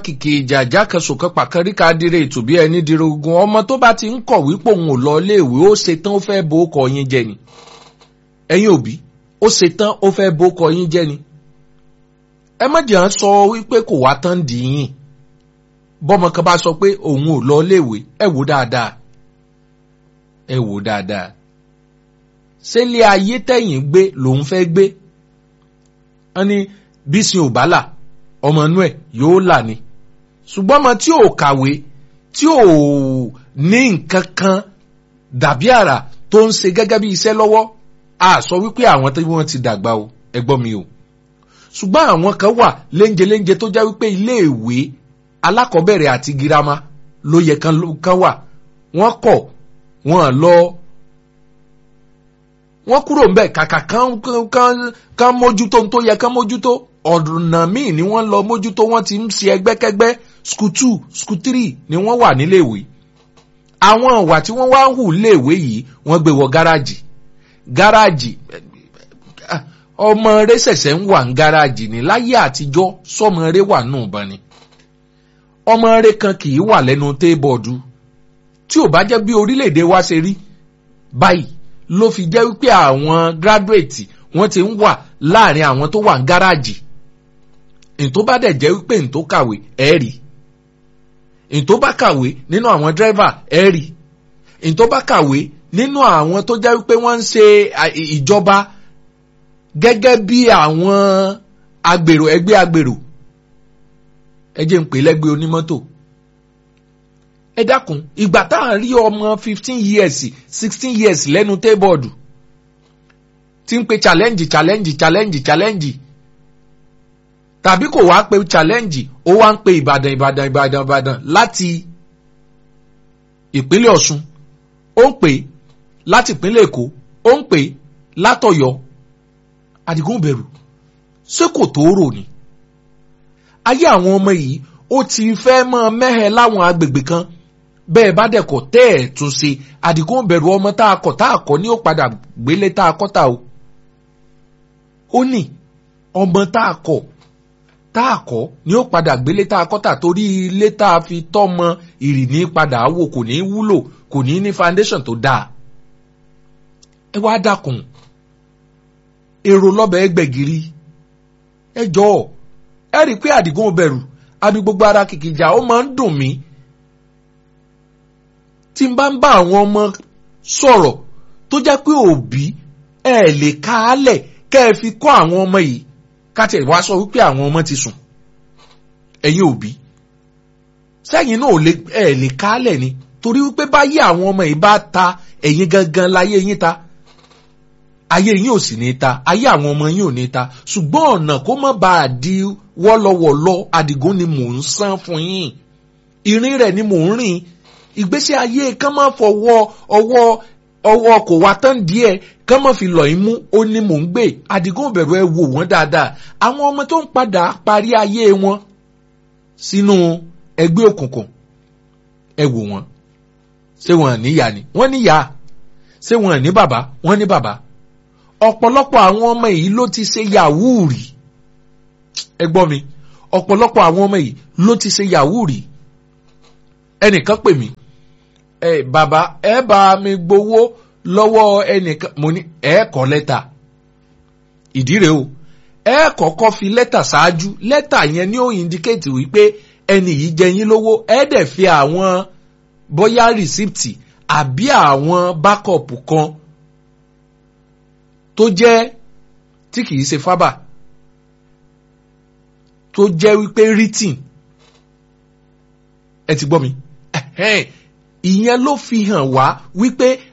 kìkì ìjàjà kan sòkan pàkàríkà dire ètò bí ẹni dire ogun ọmọ tó bá ti ń kọ̀ wípé òun ò lọ iléèwé ó ṣetán ó fẹ́ bo ọkọ̀ yín jẹ ni ẹ̀yin òbí ó ṣetán ó fẹ́ bo ọkọ̀ yín jẹ ni ẹ má jẹ́ à ń sọ wípé kò wá tán dì í yìn bọ́mọ kan bá sọ pé òun ò lọ iléèwé ẹ wò dáadáa ẹ wò dáadáa ṣé ilé ayé tẹ̀yìn gbé lòun fẹ́ gbé wọ́n ní bísí ò bá là ọmọ inú ẹ̀ yóò là ni ṣùgbọ́n ọmọ tí ò kàwé tí ò ní nǹkan kan dàbí àrà tó ń ṣe gẹ́gẹ́ bí iṣẹ́ lọ́wọ́ a sọ wípé àwọn tí wọ́n ti dàgbà o ẹ gbọ́ mi o ṣùgbọ́n àwọn kan wà léńjeléńje tó jẹ́ wípé iléèwé alákọ̀ọ́bẹ̀rẹ̀ àti girama ló yẹ kan wà wọ́n kọ̀ wọ́n lọ wọ́n kúrò ń bẹ̀ kàkà kán kán kán mójútó tó yẹ kán mójútó ọ̀nà míì ni wọ́n lọ mójútó wọ́n ti ń ṣe ẹgbẹ́kẹ́gbẹ́ school two school three ni wọ́n wà níléèwé àwọn ìwà tí wọ́n wá ń hù léèwé yìí wọ́n gbé wọ gáràjì gáràjì ọmọ rẹ ṣẹ̀ṣẹ̀ ń wà ní gáràjì ní láyé àtijọ́ sọmọ rẹ wà nù bá ni ọmọ rẹ kan kì í wà lẹ́nu téébọ̀dù tí ò bá jẹ́ bí orílẹ̀-èdè wa ṣe rí báyìí ló fi jẹ́ wípé àwọn gírádùétì wọ́n ti ń wà láàrin àwọn tó wà ní gáràjì ètò bá dẹ̀ jẹ́ wípé ètò kàwé ẹ̀ rí ètò bá kàwé nínú àwọn dírẹ́fà ẹ̀ rí ètò bá kàwé nínú àwọn tó jẹ́ wípé wọ́n ń ṣe ìjọba gẹ́gẹ́ bí àwọn agbèrò ẹgbẹ́ agbèrò ẹ jẹ́ ń pè lẹ́gbẹ́ onímọ́tò ẹ dákun ìgbà tá à ń rí ọmọ fifteen years sixteen years lẹ́nu tébọ̀dù tí ń pe challenge challenge challenge challenge tàbí kò wá pe challenge ó wá ń pe ìbàdàn ìbàdàn ìbàdàn ìbàdàn láti ìpínlẹ̀ ọ̀ṣun ó ń pè láti ìpínlẹ̀ èkó ó ń pè látọ̀yọ́ àdìgún bẹ̀rù ṣé kò tó rò ni ayé àwọn ọmọ yìí ó ti fẹ́ mọ́ mẹ́hẹ̀ láwọn agbègbè kan bẹ́ẹ̀ bá dẹ̀kọ̀ tẹ́ ẹ̀ tún ṣe àdìgún bẹ̀rù ọmọ tá a kọ̀ tá a kọ́ ní ó padà gbélé tá a kọ́ ta o ó ní ọmọ tá a kọ̀ tá a kọ́ ní ó padà gbélé tá a kọ́ ta torí ilé tá a fi tọ́mọ ìrìní padà wò kò ní wúlò kò ní ní foundation tó dáa ẹ wá dákun èrò lọ́bẹ̀ ẹgbẹ̀gìrì ẹ jọ̀ọ́ ẹ rí i pé àdìgún bẹ̀rù àbí gbogbo ara kìkìjà ó máa ń dùn mí tí n bá ń bá àwọn ọmọ sọ̀rọ̀ tó jẹ́ pé òbí ẹ lè ká á lẹ̀ kẹ́ ẹ fi kọ́ àwọn ọmọ yìí káti ẹ̀ wá sọ wípé àwọn ọmọ ti sùn ẹ̀yin òbí sẹ́yìn náà ẹ lè ká á lẹ̀ ni torí wípé báyé àwọn ọmọ yìí bá ta ẹ̀yin gangan láyé yín ta ayé yín ò sì ní ta ayé àwọn ọmọ yín ò ní ta ṣùgbọ́n ọ̀nà kó má bàa di wọ́lọ́wọ́lọ́ Àdìgún ni mò ń san fún yín ìrìn rẹ̀ ni mò ń rìn ìgbésí ayé kán má fọwọ́ ọwọ́ ọwọ́ kò wá tán díẹ̀ kán má fi lọ̀ yín mú ó ní mò ń gbé Àdìgún bẹ̀rù ẹ wò wọ́n dáadáa àwọn ọmọ tó ń padà parí ayé wọn sínú ẹgbẹ́ òkùnkùn ẹ wò wọ́n ṣé wọn níyà ni wọ́n níyà ṣé wọn ní bàbá wọ́n ní bàbá ọ̀pọ̀lọpọ̀ àwọn ọmọ yìí ló ti ṣe yahoo rí ẹ gbọ́ mi ọ̀pọ̀lọpọ̀ àwọn ọmọ yìí ló ti ṣe yahoo rí ẹnìkan pè mí ẹ bàbá ẹ bá mi gbowó lọ́wọ́ ẹnìkan mo ní ẹ kọ lẹ́tà ìdí rèé o ẹ kọ́kọ́ fi lẹ́tà ṣáájú lẹ́tà yẹn ni ó indicate wípé ẹni yìí jẹ yín lówó ẹ dẹ̀ fi àwọn bóyá rìsíptì àbí àwọn bákọ̀pù kan tó jẹ́ tí kìí ṣe fábà tó jẹ́ wípé written ẹ ti gbọ́ mi ìyẹn ló fi hàn wá wípé